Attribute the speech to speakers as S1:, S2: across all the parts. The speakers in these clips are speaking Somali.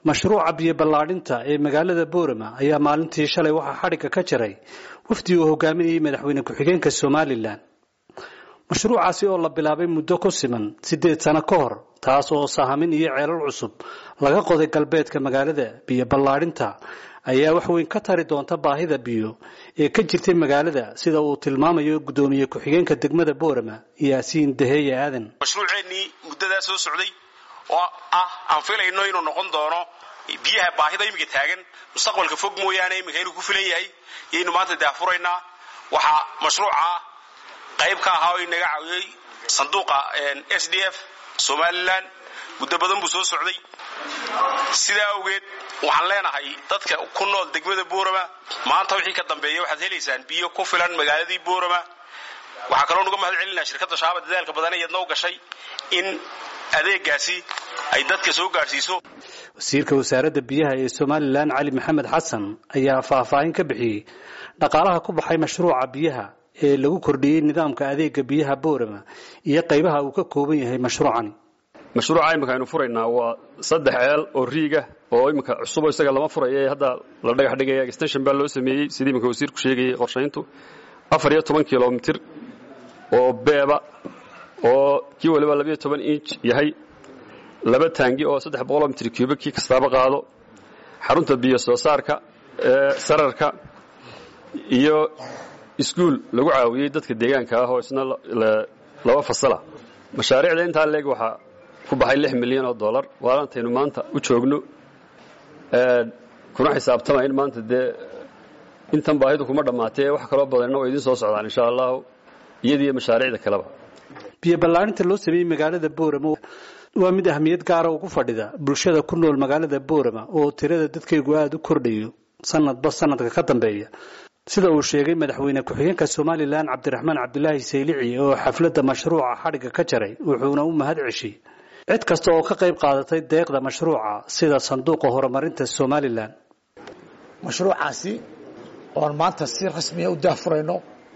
S1: mashruuca biyo ballaadhinta ee magaalada boorama ayaa maalintii shalay waxaa xadhigga ka jaray wafdi uu hogaaminayay madaxweyne ku-xigeenka somalilan mashruucaasi oo la bilaabay muddo ku siman siddeed sano ka hor taas oo sahamin iyo ceelal cusub laga qoday galbeedka magaalada biyo ballaadhinta ayaa wax weyn ka tari doonta baahida biyo ee ka jirtay magaalada sida uu tilmaamayo guddoomiye ku-xigeenka degmada boorama yaasiin daheeye aadan
S2: mashruuceennii muddadaa soo socday oo ah aan filayno inuu noqon doono biyaha baahida iminka taagan mustaqbalka fog mooyaane iminka inuu ku filan yahay yaynu maanta daafuraynaa waxaa mashruuca qayb ka ahaa oo inaga caawiyey sanduuqa s d f somalilan muddo badan buu soo socday sidaa awgeed waxaan leenahay dadka ku nool degmada boorama maanta wixii ka dambeeya waxaad helaysaan biyo ku filan magaaladii boorama waxaa kaloo nuga mahad celinaa shirkadda shaaba dadaalka badan iyadna u gashay in adeegaasi ay dadka soo gaadhsiiso
S1: wasiirka wasaaradda biyaha ee somalilan cali maxamed xasan ayaa faahfaahin ka bixiyey dhaqaalaha ku baxay mashruuca biyaha ee lagu kordhiyey nidaamka adeega biyaha boorama iyo qaybaha uu ka kooban yahay mashruucani
S3: mashruuca imika aynu furaynaa waa saddex ceel oo riiga oo iminka cusubo isaga lama furaya ee hadda la dhagax dhigaya extension baa loo sameeyey sidii iminka wasiirku sheegayay qorshayntu afar iyo toban kilomitir oo beeba oo kii waliba labiyo toban inch yahay laba taangi oo saddex boqoloo mitir cuba kii kastaaba qaado xarunta biyo soo saarka ee sararka iyo iskuul lagu caawiyey dadka deegaanka ah oo isna laba fasala mashaariicda intaa leeg waxaa ku baxay lix milyan oo dollar waalaantaynu maanta u joogno kuna xisaabtama in maanta dee intan baahidu kuma dhammaatee wax kaloo badanna waa idiin soo socdaan insha allahu iyadiiyo mashaariicda kaleba
S1: biyo ballaadhinta loo sameeyey magaalada boorama waa mid ahmiyad gaara ugu fadhida bulshada ku nool magaalada boorama oo tirada dadkaygu aada u kordhayo sanadba sanadka ka dambeeya sida uu sheegay madaxweyne ku-xigeenka somalilan cabdiraxmaan cabdulaahi saylici oo xafladda mashruuca xadhigga ka jaray wuxuuna u mahad ceshay cid kasta oo ka qayb qaadatay deeqda mashruuca sida sanduuqa horumarinta somalilan
S4: mashruucaasi oon maanta si rasmiya u daafurayno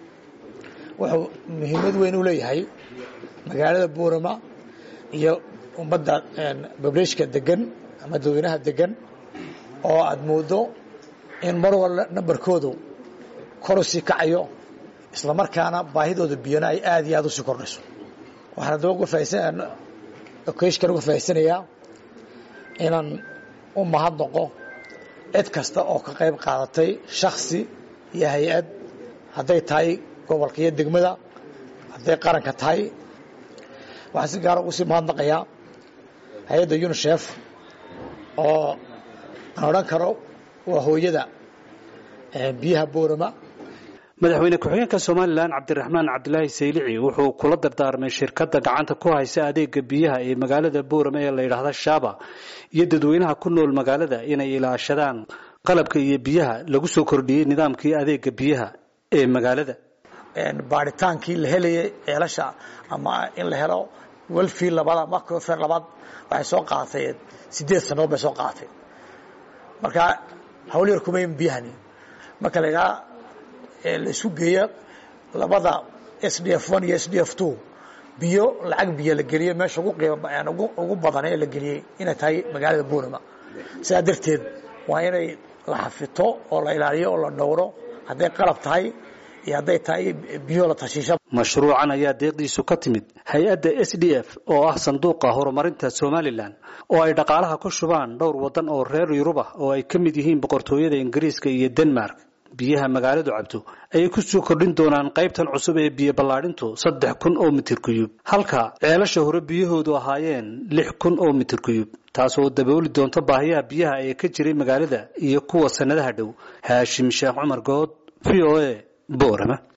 S4: wuxuu muhiimad weyn u leeyahay magaalada boorama iyo ummadda bableeshka degan ama dadweynaha degan oo aada moodo in mar walla nambarkoodu koru sii kacayo isla markaana baahidooda biyana ay aada iyo aada usii kordhayso waxaan adaba uga faaisan okeshkan uga faa'idsanayaa inaan u mahadnaqo cid kasta oo ka qayb qaadatay shaksi iyo hay-ad hadday tahay gobolka iyo degmada hadday qaranka tahay waxaan si gaara ugu sii mahadnaqayaa hay-adda unisef oo aan odhan karo waa hooyada biyaha boorama
S1: madaxweyne ku-xigeenka somalilan cabdiraxmaan cabdilaahi saylici wuxuu kula dardaarmay shirkadda gacanta ku haysa adeega biyaha ee magaalada boorama ee la yidhaahda shaaba iyo dadweynaha ku nool magaalada inay ilaashadaan qalabka iyo biyaha lagu soo kordhiyey nidaamkii adeega biyaha ee magaalada
S4: baaritaankii la helayay ceelasha ama in la helo welfi labada macofer labaad waxay soo qaadatay sideed sannadood bay soo qaadatay marka hawl yar kumayn biyahani marka la yidhaha la isu geeya labada s d f one iyo s d f two biyo lacag biyo la geliyey meesha ugu qiima ugu badan ee la geliyey inay tahay magaalada boorama sidaa darteed waa inay la xafito oo la ilaaliyo oo la dhowro hadday qalab tahay iyo hadday tahay biyo la tashiisha
S1: mashruucan ayaa deeqdiisu ka timid hay-adda s d f oo ah sanduuqa horumarinta somalilan oo ay dhaqaalaha ku shubaan dhowr waddan oo reer yurub ah oo ay ka mid yihiin boqortooyada ingiriiska iyo denmark biyaha magaaladu cabto ayay ku soo kordhin doonaan qaybtan cusub ee biyo ballaadhintu saddex kun oo mitir kuyub halka ceelasha hore biyahoodu ahaayeen lix kun oo mitir kuyub taas oo dabooli doonta baahiyaha biyaha ee ka jiray magaalada iyo kuwa sannadaha dhow haashim sheekh cumar good v o a boorama